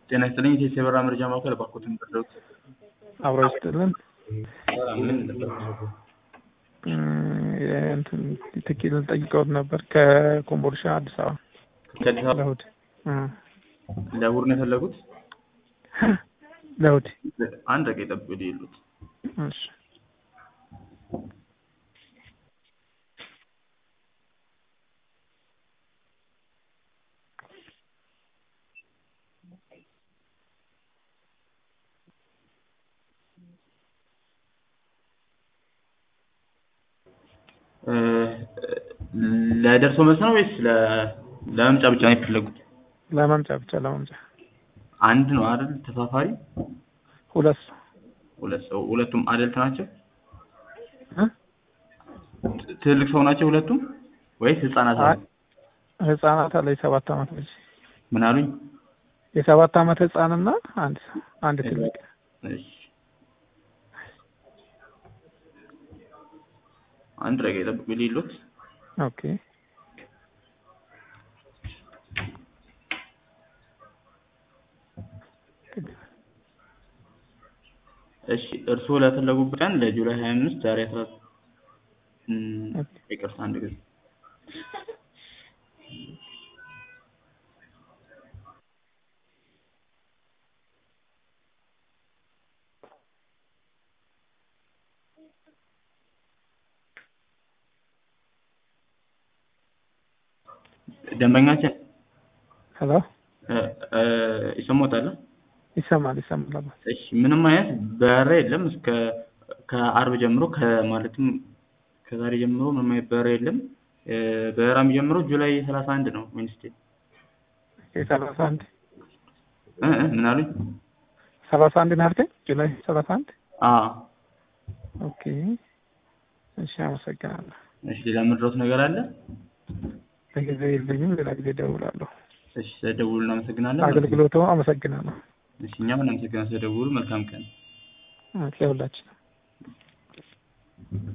ጤና ይስጥልኝ የቴሌ የበረራ መረጃ ማዕከል እባክዎትን ይርዱት። አብሮ ይስጥልን። ምን ነበር? እንትን ትኬት ልጠይቀውት ነበር ከኮምቦልቻ አዲስ አበባ ከአዲስ አበባ ለእሑድ እ ለእሑድ ነው የፈለጉት? ለእሑድ አንድ ደቂቃ ይጠብቁ ይሉት እሺ ለደርሶ መልስ ነው ወይስ ለ- ለመምጫ ብቻ ነው የፈለጉት? ለመምጫ ብቻ ለመምጫ አንድ ነው አይደል? ተሳፋሪ ሁለት ሰው ሁለት ሰው ሁለቱም አደልት ናቸው? እ ትልቅ ሰው ናቸው ሁለቱም ወይስ ህጻናት አይ አሉ? ህጻናት አለ የሰባት አመት ልጅ ምን አሉኝ? የሰባት አመት ህጻንና አንድ ሰው አንድ ትልቅ እሺ አንድ ደቂቃ ይጠብቁ ይሉት ኦኬ እሺ እርስዎ ለፈለጉበት ቀን ለጁላይ 25 ዛሬ 14 እም፣ ይቅርታ አንድ ጊዜ ደንበኛችን ሄሎ እ እ ይሰማዎታል? ይሰማል ይሰማል አባ እሺ ምንም አይነት በረራ የለም እስከ ከአርብ ጀምሮ ከማለትም ከዛሬ ጀምሮ ምንም አይነት በረራ የለም። እ በረራ የሚጀምረው ጁላይ 31 ነው ዌድነስዴይ። የሰላሳ አንድ እ እ ምን አሉኝ? ሰላሳ አንድ ነው ያልከኝ ጁላይ ሰላሳ አንድ አዎ ኦኬ እሺ አመሰግናለሁ እሺ ሌላ የምትረዱት ነገር አለ? ለጊዜው የለኝም ሌላ ጊዜ እደውላለሁ እሺ ስለደውሉ እናመሰግናለን። አገልግሎቱ አመሰግናለሁ እሺ እኛም እናመሰግናለን ስለደውሉ። መልካም ቀን። ለሁላችንም